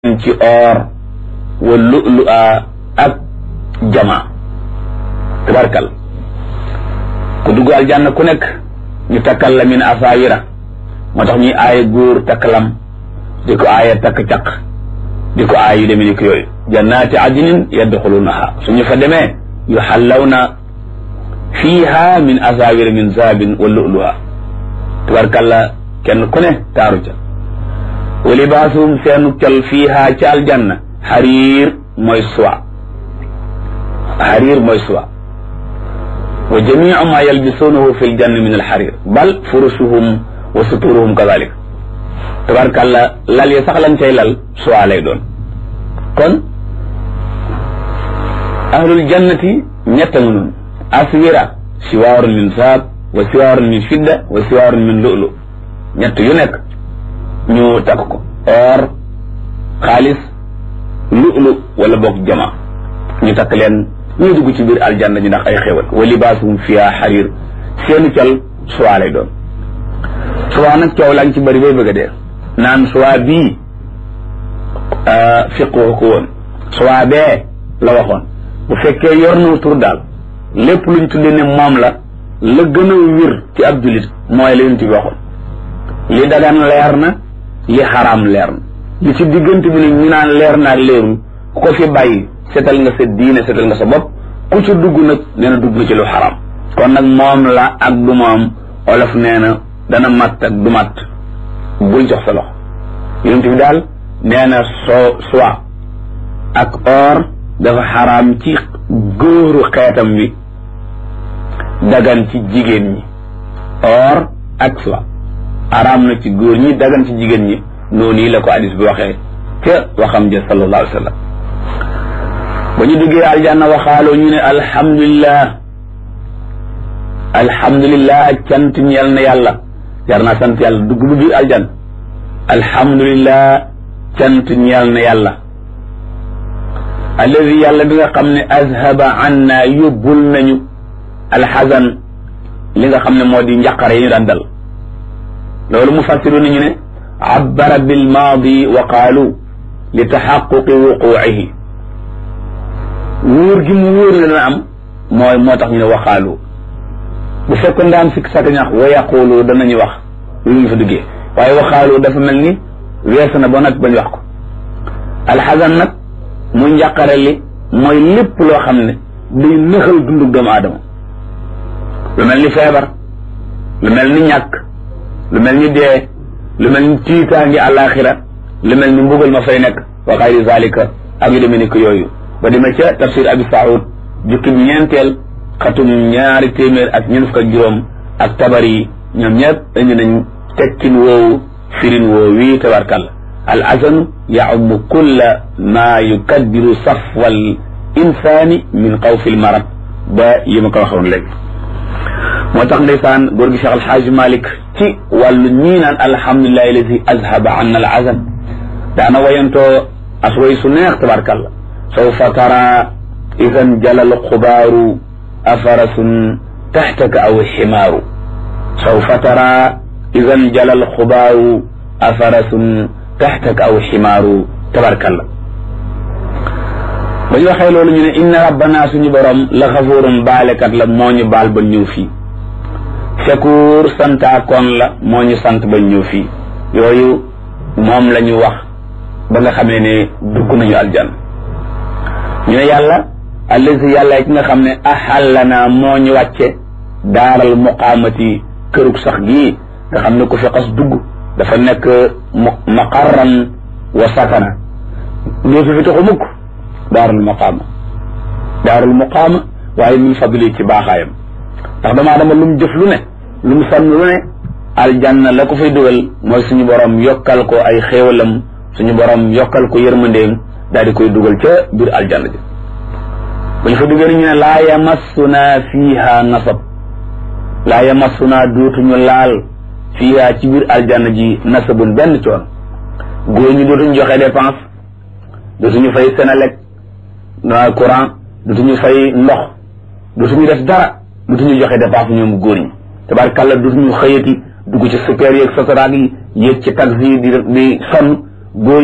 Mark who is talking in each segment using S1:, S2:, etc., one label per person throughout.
S1: ci or wa lu'lu'a ak jama tabarkal ku dugg aljanna ku nekk ñu takkal la min asawira moo tax ñuy aaye góor takkalam di ko aaye takk caq di ko aaye yu demee ni ko yooyu jannaati adnin yadxulunaha suñu fa demee yuxallawna fiiha min asawira min zahabin wa lu'lu'a tabarkalla kenn ku ne taaru ca wa libaasuhum seenu col fiiha ci aljanna xariir mooy suwa xariir mooy suwa wa jamiu ma yalbisuunahu fi ljanna min alxarir bal furusuhum wa suturuhum kadalik tabarkalla lal yi sax lañ cay lal suwa lay doon kon ahlul jannati ñett nga noonu aswira siwaarun min saab wa siwaarun min fidda wa siwaarun min lu'lu ñett yu nekk ñu takk ko or xaalis lu'lu wala boog jama ñu takk leen ñu dugg ci biir aljanna ñu ndax ay xéwal wa libaasuhum fiha xariir seeni col suwaa lay doon suwaa nag coow laa ngi ci bëri bay bëgg a dee naan suwaa bii fiqu ko woon suwaa bee la waxoon bu fekkee yor na tur daal lépp luñ tuddee ne moom la la gën a wér ci ab julit mooy la yonent bi waxoon li dagan leer na li xaraam leer na li ci diggante bi nag ñu naan leer na ak leerul ku ko fi bàyyi setal nga sa diine setal nga sa bopp ku ci dugg nag nee na dugg na ci lu xaraam kon nag moom la ak du moom olof nee na dana matt ak du matt bul jox sa loxo yonent bi daal nee na soo soie ak or dafa xaraam ci góoru xeetam bi dagan ci jigéen ñi or ak soie araam na ci góor ñi dagan ci jigéen ñi noonu yi la ko hadis bi waxee ca waxam ja sallallahu alayhi wa sallam ba ñu duggee aljanna waxaaloo ñu ne alhamdulillah alhamdulillah cant ñeel na yàlla jar naa sant yàlla dugg bu biir aljanna alhamdulillah cant ñeel na yàlla alladi yàlla bi nga xam ne azhaba anna yóbbul nañu alxasan li nga xam ne moo di njaqare yi ñu daan dal loolu mu fassiru nañu ne abbara bil maadi wa qaalu li taxaquqi wuquucihi wóor gi mu wóor ne dana am mooy moo tax ñu ne waxaalu bu fekkoon daa am sikk sàkk ñax wa yaqulu danañu wax lu ñu fa duggee waaye waxaalu dafa mel ni weesu na ba nag bañ wax ko alxasan nag muy njàqare li mooy lépp loo xam ne day nëxal dundug doomu aadama lu mel ni feebar lu mel ni ñàkk lu mel ni dee lu mel ni tiitaangi àllaaxira lu mel ni mbugal ma fay nekk wa xayri zalika ak yu demee ni ko yooyu ba demee ca tafsir abi saoud jukki ñeenteel xatum ñaari téeméer ak ñeent fukk ak juróom ak tabari ñoom ñëpp indi nañ tekkin woowu firin woowu wii tabarkalla al azanu yaumu kulla ma yukaddiru safwal insaani min xawfi l marad ba yi ma ko waxoon léegi moo tax ndeysaan góor gi Cheikh Alxaaj Malik ci wàllu ñii naan alhamdulilahi alladi azhaba anna al azan daana wayantoo as way su neex tabarkalla sawfa tara idan jalal xubaaru afarasun taxtaka aw ximaaru sawfa tara idan jalal xubaaru afarasun taxtaka aw ximaaru tabarkalla ba ñu waxee loolu ñu ne inna rabbana suñu borom la xafuurun baalekat la moo ñu baal ba ñëw fii shakuur santaakoon la moo ñu sant ba ñëw fii yooyu moom la ñu wax ba nga xamee ne dugg nañu aljanna ñu ne yàlla allazi yàlla ki nga xam ne axallana moo ñu wàcce daaral muqaamati kërug sax gii nga xam ne ku fi xas dugg dafa nekk maqarran wa sakana dootu fi taxu mukk daarul muqaama daarul muqaama waaye min fadli ci baaxaayam ndax damaa dama lu mu jëf lu ne lu mu sonn lu ne aljanna la ko fay dugal mooy suñu borom yokkal ko ay xéewalam suñu borom yokkal ko yërmandeem daal di koy dugal ca biir aljanna ji bu ñu fa duggee ñu ne laa yamassuna fiiha nasab laa yamassuna dootuñu laal fiiha ci biir aljanna ji nasabun benn coon góor ñi dootuñu joxe dépense dootuñu fay Senelec na courant dootuñu fay ndox dootuñu def dara dootuñu joxe dépense ñoom góor ñi tabarkàlla dootuñu xëyati dugg ci super yeeg sotoraag yi yéeg ci taxi yi di di sonn góor ñi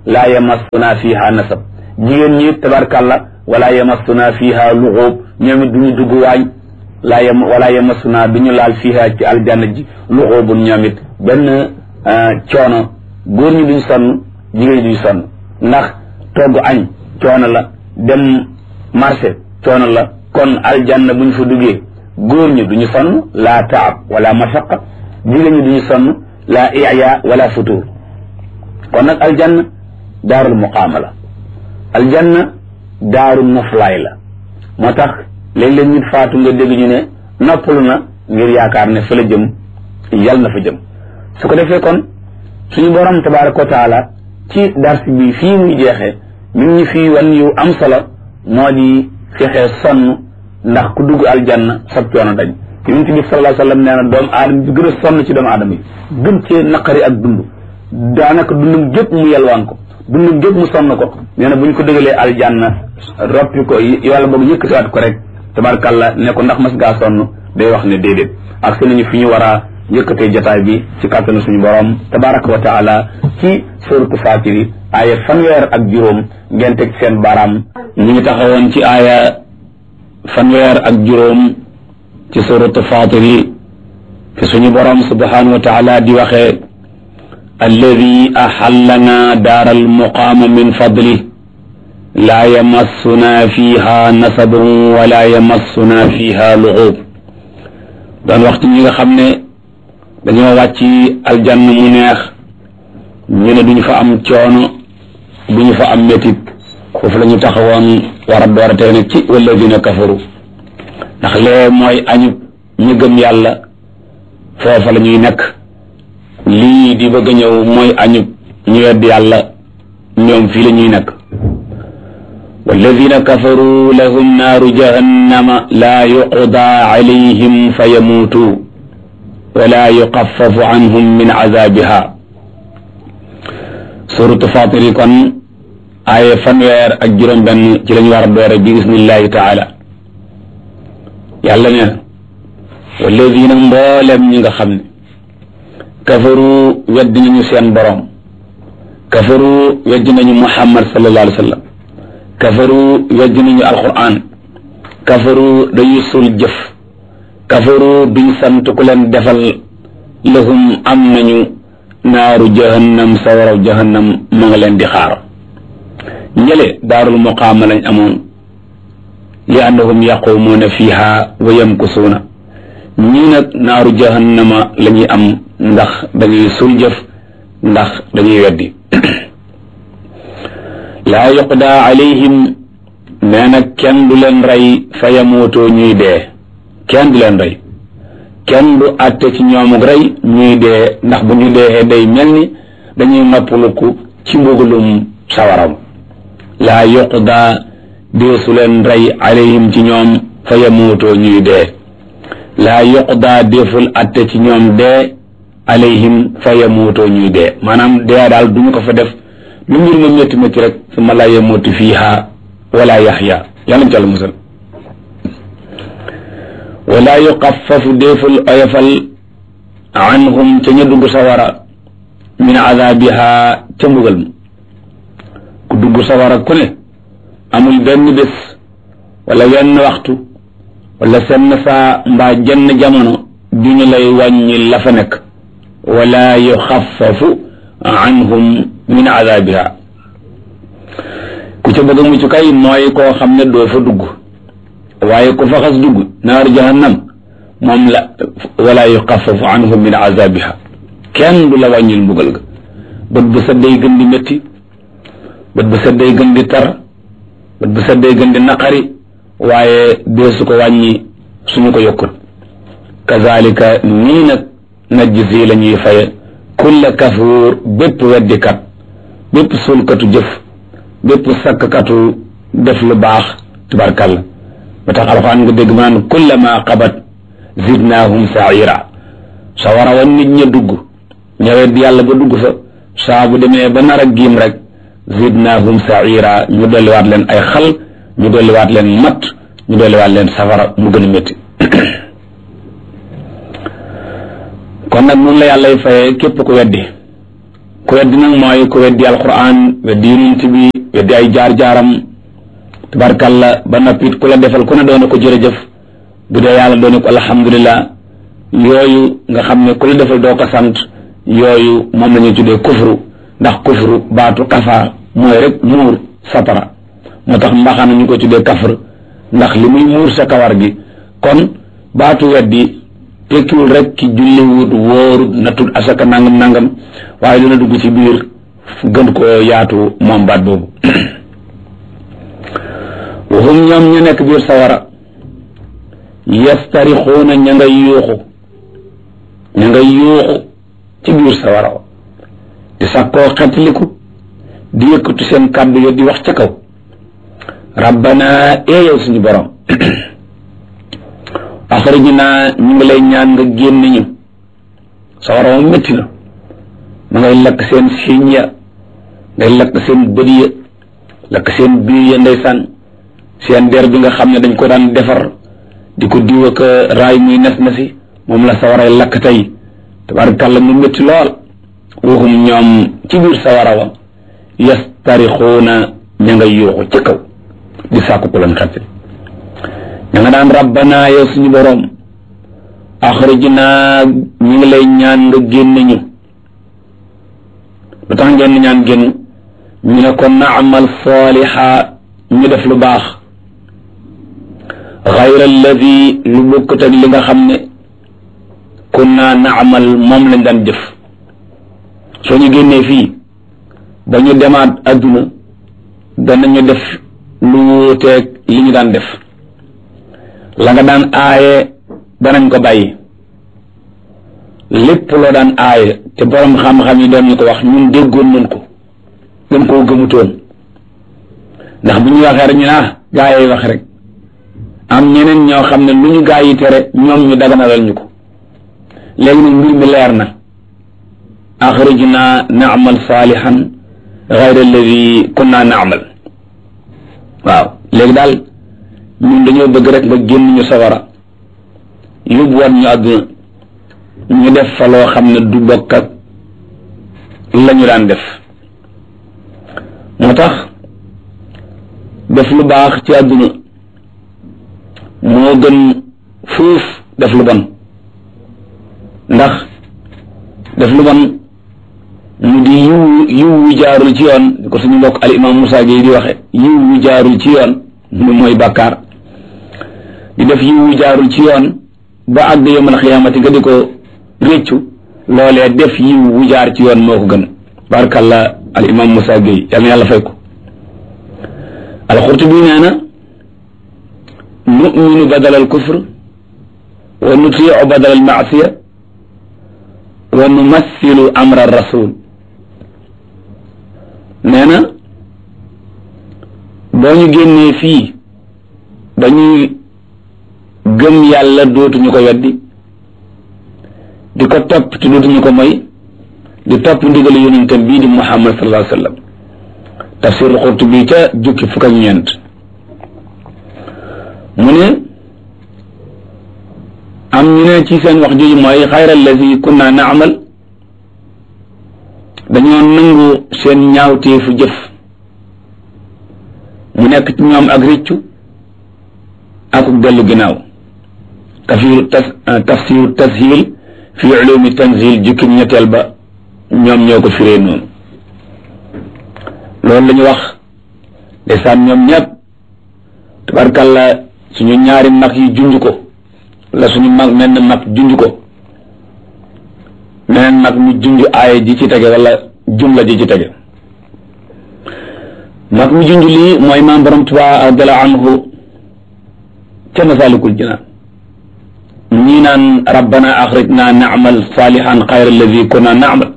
S1: laa yamassuna fiha nasab jigéen ñi tabarkàlla wala yamassuna fiha luxuub ñoom it duñu dugg waañ laa yam wala yamassuna du ñu laal fiha ci aljanna ji luxuubun ñoom it benn coono góor ñi duñ sonn jigéen ñi duñ sonn ndax togg añ coono la dem marché coono la kon aljanna bu ñu fa duggee góor ñi duñu sonn laa taab wala mashaqa jigéen ñi duñu sonn laa iya wala futur kon nag aljanna daarul muqaama la aljanna daaru noflaay la moo tax léeg-léeg nit faatu nga dégg ñu ne noppalu na ngir yaakaar ne fa la jëm yal na fa jëm su ko defee kon suñu borom tabaraka wa taala ci dars bi fii muy jeexee mi ngi fii wan yu am solo moo di fexee sonn ndax ku dugg aljanna sab coono dañ yonent bi sallallahu alayhi wa sallam nee na doomu aadama bi gën a sonn ci doomu aadama yi gën cee naqari ak dund daanaka dundum gépp mu yelwaan ko dundum gépp mu sonn ko nee na bu ñu ko dëgalee aljanna roppi ko yàlla boog yëkkatiwaat ko rek tabarkàlla ne ko ndax mas gaa sonn day wax ne déedéet ak si nañu fi ñu war a yëkkatee jotaay bi ci kàttanu suñu borom tabaraka wa taala ci suratu fatiri aaya fanweer ak juróom ngeen teg seen baaraam ñu ngi taxawoon ci aaya fanweer ak juróom ci suratu fatiri fi suñu borom subhanahu wa taala di waxee alladi axallana daar almuqaama min fadli laa yamassuna fiha nasabun wala yamassuna fiha luxuub doon waxtu ñi nga xam ne dañoo wàcc aljanna mu neex ñu ne duñu fa am coono duñu fa am métit foofu la ñu taxawoon war a door a tey nag ci walladina kafaru ndax lee mooy añub ñu gëm yàlla foofa la ñuy nekk lii di bëgg a ñëw mooy añub ñu wedd yàlla ñoom fii la ñuy nekk walladina kafaru lahum naaru jahannama laa yuqda alayhim fa yamuutu wala yuqaffafu anhum min azabiha suratu fatir yi kon aaye fanweer ak juróom benn ci lañu war a doore bi isnillahi taala yàlla ne walladina mboolem ñi nga xam ne kafaru weddi nañu seen borom kafaru weddi nañu muhammad sallallahu alayhi wa sallam kafaru weddi nañu alquran kafaru dañuy sul jëf kafaru duñ sant ku leen defal lahum am nañu naaru jahannam sawaraw jahannam ma nga leen di xaar ñële daarul muqaama lañ amoon li annahum yaqumuuna fiha wa yamkusuuna ñii nag naaru jahannama la ñuy am ndax dañuy sul jëf ndax dañuy weddi laa yuqda alayhim nee na kenn du leen rey fa yamootoo ñuy dee kenn du leen rey kenn du àtte ci ñoomuk rey ñuy dee ndax bu ñu dee day mel ni dañuy noppaluku ci mbugalum sawaram laa yuqda deesu leen rey alayhim ci ñoom fa yamootoo ñuy dee laa yuqda deful àtte ci ñoom dee alayhim fa yamootoo ñuy dee maanaam dee daal duñu ko fa def lu mbir ma métti métti rek summa laa yamuutu fiiha wala yaxya yàlla mu ci àlla musal wala yuqaffafu déeful oyofal anhum ca ña dugg sawara min azabiha ca mbugal ma ku dugg sawara ku ne amul benn bés wala wenn waxtu wala senn saa mbaa jenn jamono duñu lay wàññi la fa nekk wala yuxaffafu anhum min azabiha ku ca bëgg a mucc kay mooy koo xam ne doo fa dugg waaye ku fa xas dugg naar jahannam moom la wala yuxaffafu anhum min azabiha kenn du la wàññil mbugal ga bët bu set day gën di métti bët bu set day gën di tar bët bu set day gën di naqari waaye dee su ko wàññi suñu ko yokkut kazalika nii nag najzi la ñuy faye kulla kafuur bépp weddikat bépp sulkatu jëf bépp sakkatu def lu baax tubarkalla ba tax alxuraan nga dégg ma naan kullama qabat zidnaahum saira sa war a wan nit ña dugg ña weddi yàlla ba dugg fa saa bu demee ba nar a giim rek zidnaahum saira ñu dolliwaat leen ay xal ñu dolliwaat leen matt ñu dolliwaat leen safara mu gën a métti kon nag noonu la yàllay fayee képp ku weddi ku weddi nag mooy ku weddi alquran weddi yonent bi weddi ay jaar-jaaram tabarkalla ba noppit ku la defal ku ne doone ko jërëjëf bu dee yàlla doone ko alhamdulillah yooyu nga xam ne ku la defal doo ko sant yooyu moom la ñuy tuddee kufru ndax kufru baatu kafa mooy rek muur satara moo tax mbaxana ñu ko tuddee kafr ndax li muy muur sa kawar gi kon baatu weddi tekkiwul rek ki julliwut wóorut natut asaka nangam nangam waaye dina dugg ci biir gën koo yaatu moom baat boobu waxum ñoom ñu nekk biir sawara yastarixuuna ña ngay yuuxu ña ngay yuuxu ci biir sawara wa di sakkoo xetliku di yëkkatu seen kàddu yo di wax ca kaw rabbana ee yow suñu borom axrijna ñu ngi lay ñaan nga génn ñu sawara wa métti na ma ngay lakk seen siiñ ya ngay lakk seen bët ya lakk seen biir ya ndeysaan seen der bi nga xam ne dañ ko daan defar di ko diw ak raay muy nes na si moom la sawaray lakk tey tabarakàlla mu métti lool waxum ñoom ci biir sawara wa yastarixuuna ña nga yuuxu ci kaw di sàkku ku leen xetti ña nga daan rabbana yow suñu boroom axrijna ñu ngi lay ñaan nga génn ñu lu tax ngeen ñaan génn ñu ne ko naamal saaliha ñu def lu baax xayra alladi lu bokkut ak li nga xam ne kunna naamal moom lañ daan jëf soo ñu génnee fii ba ñu demaat adduna danañu def lu wuuteeg li ñu daan def la nga daan aaye danañ ko bàyyi lépp loo daan aaye te borom xam-xam yi doon ñu ko wax ñun déggoon nañ ko dañ koo gëmutoon ndax bu ñu waxee rek ñu ah gaa yi wax rek am ñeneen ñoo xam ne lu ñu gaa yi tere ñoom ñu daganalal ñu ko léegi nag mbir mi leer na axrijna naamal saalihan gayra alladi kunna naamal waaw léegi daal ñun dañoo bëgg rek nga génn ñu sawara yóbbuwaat ñu àdduna ñu def fa loo xam ne du bokk ak la ñu daan def moo tax def lu baax ci àdduna moo gën fuuf def lu bon ndax def lu bon mu di yiw yiw wu jaarul ci yoon di ko suñu mbokk al imam Moussa Gueye di waxe yiw wu jaarul ci yoon mu mooy bàkkaar di def yiw wu jaarul ci yoon ba àgg yawmal xiyaamati nga di ko réccu loolee def yiw wu jaar ci yoon moo ko gën barakallah al imam Moussa Gueye yal na yàlla fay ko alxurtubi nee na numinu badal al kufr wa nutiu badal al maasiya wa numassilu amra rasul nee na boo ñu génnee fii dañuy gëm yàlla dootuñu ko weddi di ko topp te dootuñu ko moy di topp ndigal yonentam bii di muhammad sallallahu alayhi wa sallam tafsir Qurtubi ca jukki fukk ak ñeent mu ne am ñu ne ci seen wax jooju mooy xayra allazi kunna naamal dañoo nangu seen ñaawteefu jëf mu nekk ci ñoom ak rëccu ak dellu ginnaaw tafsir tafsir tashil fi ulumi tanzil jukki ñetteel ba ñoom ñoo ko firee noonu loolu la ñu wax ndeysaan ñoom ñëpp tabarkalla suñu ñaari mag yi junj ko la suñu mag menn mag junj ko meneen mag mu junj aaya ji ci tege wala jumla ji ci tege mag mu junj lii mooy maam borom Tuubaa radiyallaahu anhu ca Masaalikul Jinaan ñii naan rabbana axrijna naamal saalihan xayra alladi kunna naamal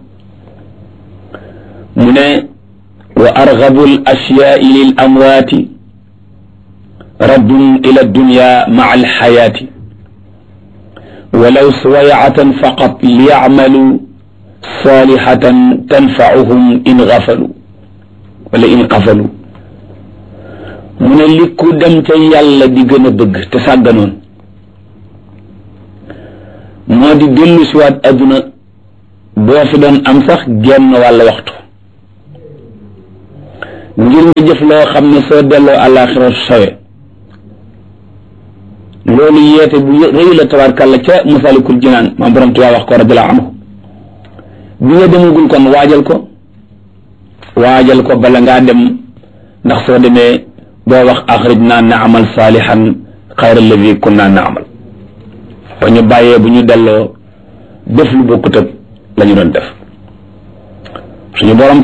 S1: mu ne wa argabu al ashyaai lil amwaati raddun ila dunya maa alxayaati walaw suwayatan faqat liyacmalu salihatan tanfauhum in gafalu wala in qafalu mu ne li ku dem ca yàlla di gën a bëgg te sàgganoon moo di dellu siwaat adduna boo fi doon am sax genn wàll waxtu ngir nga jëf loo xam ne soo delloo àllaaxira sawe loolu yeete bu rëy la tabarkàlla ca masalikul jinaan maam borom tuwaa wax ko radiallahu anhu bi nga demagul kon waajal ko waajal ko bala ngaa dem ndax soo demee boo wax axrij naa naamal saalihan xayra alladi kunna naamal ba ñu bàyyee bu ñu delloo def lu bokkut ak la ñu doon def suñu borom